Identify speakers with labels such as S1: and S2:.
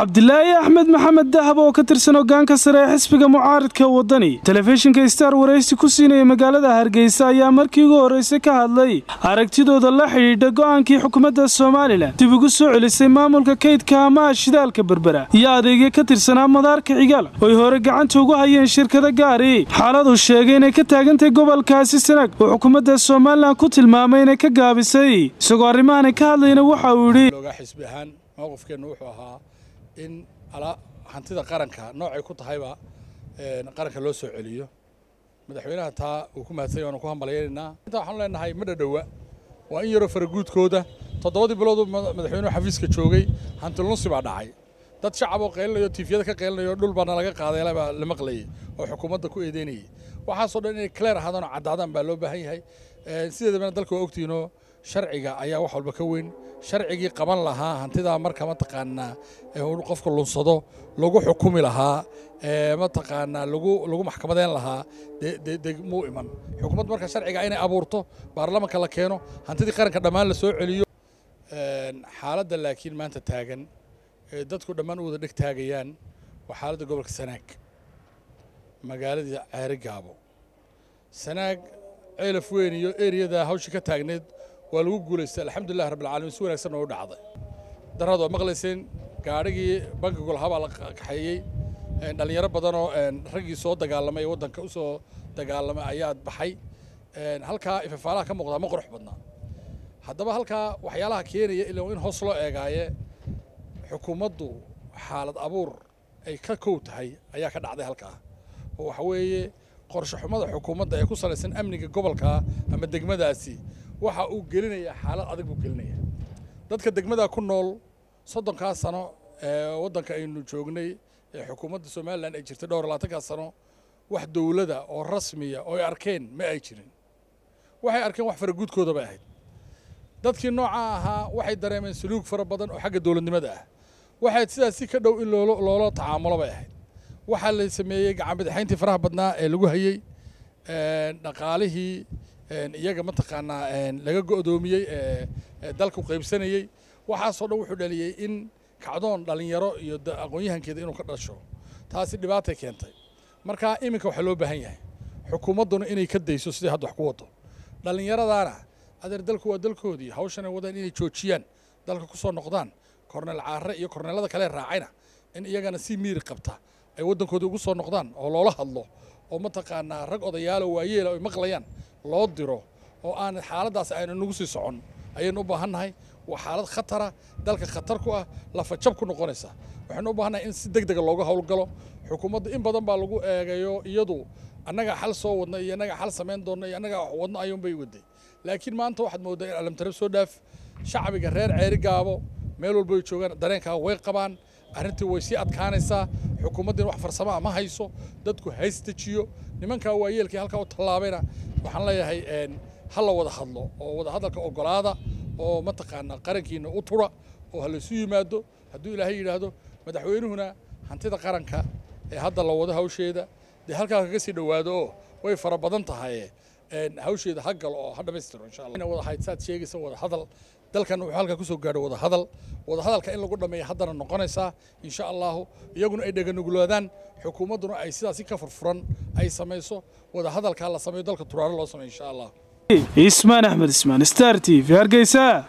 S1: cabdilaahi axmed maxamed dahab oo ka tirsan hogaanka sare ee xisbiga mucaaridka waddani telefishinka star waraysi ku siinaya magaalada hargeysa ayaa markii ugu horreysay ka hadlay aragtidooda la xidhiidha go'aankii xukuumadda somalilan dib ugu soo celisay maamulka kaydka amaha shidaalka berbera iyo adeegya ka tirsanaa madaarka cigaal oy hore gacanta ugu hayeen shirkada gaari xaaladuu sheegay inay ka taagantahay gobolkaasi sanag oo xukuumadda somalilan ku tilmaamay inay ka gaabisay isagoo arrimahanay ka hadlayna waxa uu yidhi
S2: xisbi ahaan mowqifkeennu wuxuu ahaa in hantida qaranka noocay ku tahayba qaranka loo soo celiyo madaxweynaha taa uu ku mahadsanya waanu ku hambalyaynaynaa intaa waxaanu leenahay ma dhadhowa waa in yaroo faraguudkooda toddobadii biloodu madaxweynuhu xafiiska joogay hantilunsi baa dhacay dad shacaboo qaylinayo tiifiyada ka qaylinayo dhul baana laga qaaday baa la maqlayay oo xukuumadda ku eedeynayay waxaasoo dhan inay clear ahaadaan oo caddaadaan baa loo baahan yahay sideedabana dalka waa ogtiinoo sharciga ayaa wax walba ka weyn sharcigii qaban lahaa hantidaa marka mataqaanaa qofka lunsado lagu xukumi lahaa mataqaanaa lagu maxkamadeyn lahaa dee muu iman xukuumaddu marka sharciga inay abuurto baarlamanka la keeno hantidii qaranka dhammaan la soo celiyo xaaladda laakiin maanta taagan ee dadku dhammaan u wada dheg taagayaan waa xaaladda gobolka sanaag magaaladii ceeri gaabo sanaag ceelaf weyn iyo eriyada hawshii ka taagneed waa lagu guulaystay alxamdulilah rabbilcaalamiin si wanaagsan oo u dhacday darrad waa maqlayseen gaadhigii bankigu lahaa baa la kaxeeyey dhallinyaro badanoo raggii soo dagaalamay ee waddanka u soo dagaalamay ayaa baxay halkaa ifafaalaha ka muuqdaa ma qurux badnaa haddaba halkaa waxyaalaha keenaya ilaa in hoos loo eegaaye xukuumaddu xaalad abuur ay ka kow tahay ayaa ka dhacday halkaa oo waxa weeye qorshe xumada xukuumadda ee ku salaysan amniga gobolka ama degmadaasi waxa uu gelinayaa xaalad adag buu gelinayaa dadka degmada ku nool soddonkaa sano ee waddanka aynu joognay ee xukuumadda somalilan ay jirtay dhowr labaatankaa sano wax dowlada oo rasmiya oo ay arkeen ma ay jirin waxay arkeen wax faraguudkooda bay ahayd dadkii noocaa ahaa waxay dareemeen suluug fara badan oo xagga dowladnimada ah waxay sidaas si ka dhow in loola tacaamulo bay ahayd waxaa la sameeyey gacanbadaxayntii faraha badnaa ee lagu hayey dhaqaalihii iyaga mataqaanaa laga go'doomiyey ee dalku qaybsanayey waxaasoo dhan wuxuu dhaliyey in kacdoon dhallinyaro iyo aqoon-yahankeeda inuu ka dhasho taasi dhibaatay keentay marka iminka waxaa loo baahan yahay xukuumadduna inay ka dayso sidai hadda wax ku wado dhallinyaradaana adeer dalku waa dalkoodii hawshanay wadaan inay joojiyaan dalka ku soo noqdaan korneel caare iyo korneelada kale raacayna in iyagana si miiri qabta ay waddankoodii ugu soo noqdaan oo loola hadlo oo mataqaanaa rag odayaalo waayeela ay maqlayaan loo diro oo aan xaaladdaas aynu nagu sii socon ayaynu u baahannahay waa xaalad khatara dalka khatar ku ah lafajab ku noqonaysa waxaynu u baahannahay in si deg dega looga howlgalo xukuumadda in badan baa lagu eegayo iyadu annagaa xal soo wadna iyo annagaa xal samayn doonna iyo annagaa wax wadno ayuunbay waday laakiin maanta waxaad mooddaa in alamtarab soo dhaaf shacbiga reer ceeri gaabo meel walba ay joogaan dareenkaa way qabaan arrintii way sii adkaanaysaa xukuumaddiina wax farsamaa ma hayso dadku haystajiyo nimankaa waayeelkii halkaa u tallaabayna waxaan leeyahay ha la wada hadlo oo wada hadalka ogolaada oo mataqaanaa qarankiina u tura oo ha laysu yimaado hadduu ilaahay yidhaahdo madaxweynuhuna hantida qaranka ee hadda la wado hawsheeda dee halkaa kaga sii dhowaado oo way fara badan tahay hawsheeda ha galo oo ha dhammaystiro insha allah wada hayd saad sheegaysa wada hadal dalkan wuxuu halkaa ku soo gaadho wada hadal wada hadalka in lagu dhammeeya haddana noqonaysaa insha allahu iyaguna ay dheganugulaadaan xukuumadduna ay sidaasi ka furfuran ay samayso wada hadalkaa la sameeyo dalka turaaro loo sameeyo insha allah
S1: ismaan axmed ismaan star t v hargeysa